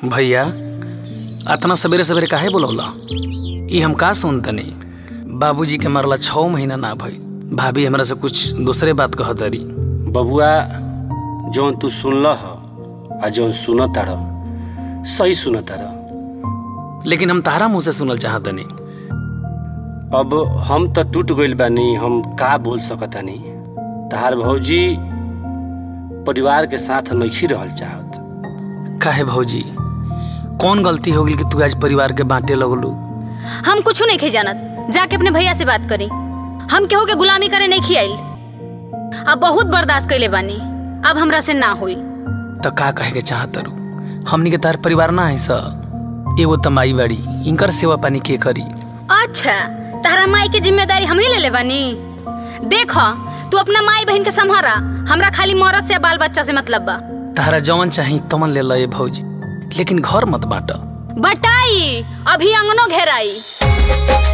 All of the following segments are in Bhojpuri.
भैया अतना सवेरे सवेरे काहे बोलौला ई हम का सुनतनी बाबूजी के मरला छः महीना ना भई भाभी हमरा से कुछ दूसरे बात कहत रही बबुआ जौन तू सुनल ह आ जौन सुनत तार सही सुनत तार लेकिन हम तारा मुंह से सुनल चाहतनी अब हम त टूट गइल बानी हम का बोल सकतानी तहार भौजी परिवार के साथ नइखी रहल चाहत काहे भौजी कौन गलती हो गई कि तू आज परिवार के बांटे लगलू हम कुछ नहीं खे जानत जाके अपने भैया से बात करी हम केहू के गुलामी करे नहीं खियाइल अब बहुत बर्दाश्त कैले बानी अब हमरा से ना होई तो का कहे के चाहत रू हमनी के तार परिवार ना है सा एगो त माई बाड़ी इनकर सेवा पानी के करी अच्छा तारा माई के जिम्मेदारी हम ही ले ले बानी देख तू अपना माई बहन के संभारा हमरा खाली मौरत से बाल बच्चा से मतलब बा तारा जवन चाही तमन ले लए भौजी लेकिन घर मत बांट बटाई अभी अंगनो घेराई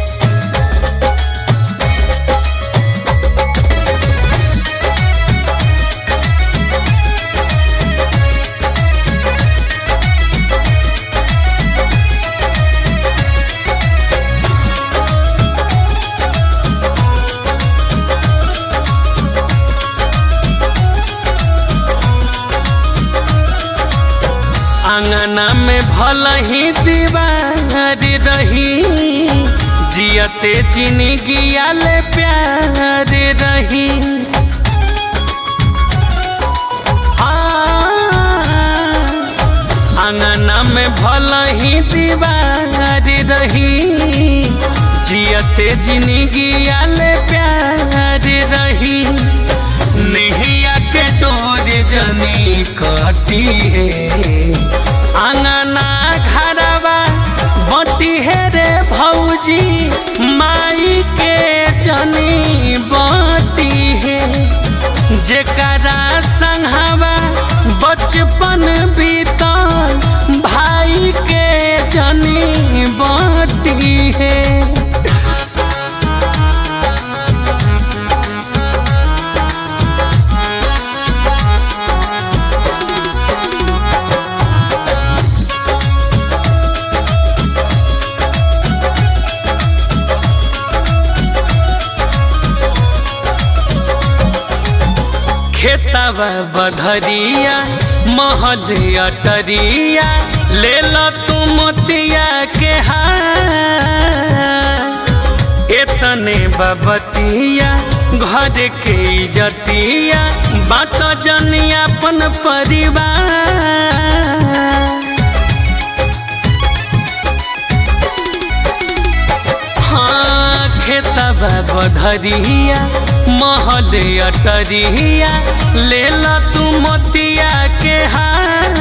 आंगना में भल ही दीवारी रही जियते जिंदगी आले प्यार रही आंगना में भल ही दीवारी रही जियते जिंदगी आले प्यार रही नहिया के डोर जनी कटी है आंगना घरवा बटी है रे भौजी माई के जनी बटी है जेकरा संघवा बचपन बीतल भाई के जनी बटी है खेतवा बधरिया महल अटरिया ले लो तू मोतिया के हार एतने बबतिया घर के इजतिया बात जनिया अपन परिवार हाँ खेतवा बधरिया महल अटरिया ले ला तू मोतिया के हार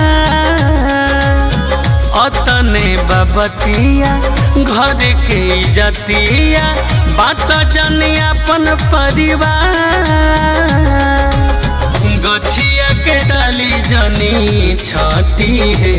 अतने बबतिया घर के इजतिया बात जनी अपन परिवार गछिया के डाली जनी छटी है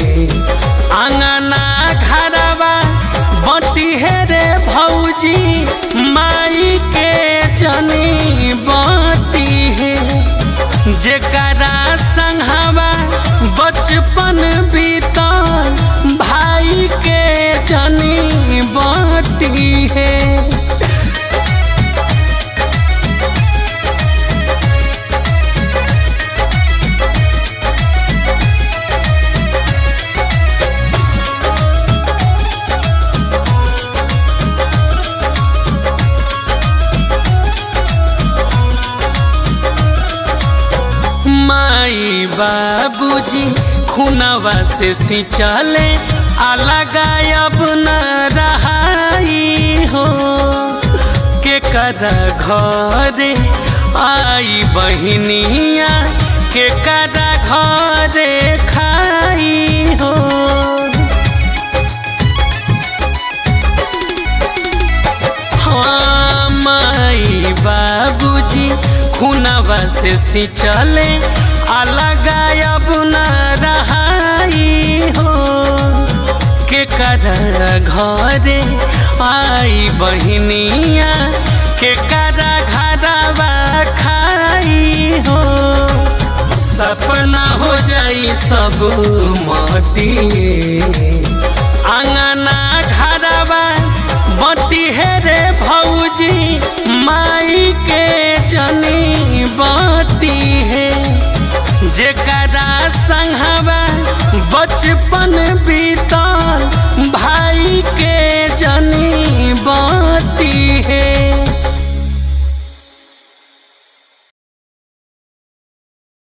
आंगना घरवा बटी है रे भौजी माई के जनी बटी है जेकरा संघवा बचपन बीतल भाई के जनी बटी है माई बाबूजी खुनवा से सिंचले अलग अब न रहाई हो के करा घरे आई बहिनिया के करा घरे खाई हो हाँ माई बाबूजी खुनवा से सिंचले अलग अब न रहाई हो के कर घरे आई बहिनिया के कर घरवा खाई हो सपना हो जाई सब बतिए अंगना घरवा बती है रे भौजी माई के जनी बती है जेकरा संगवा बचपन बीतल भाई के जनी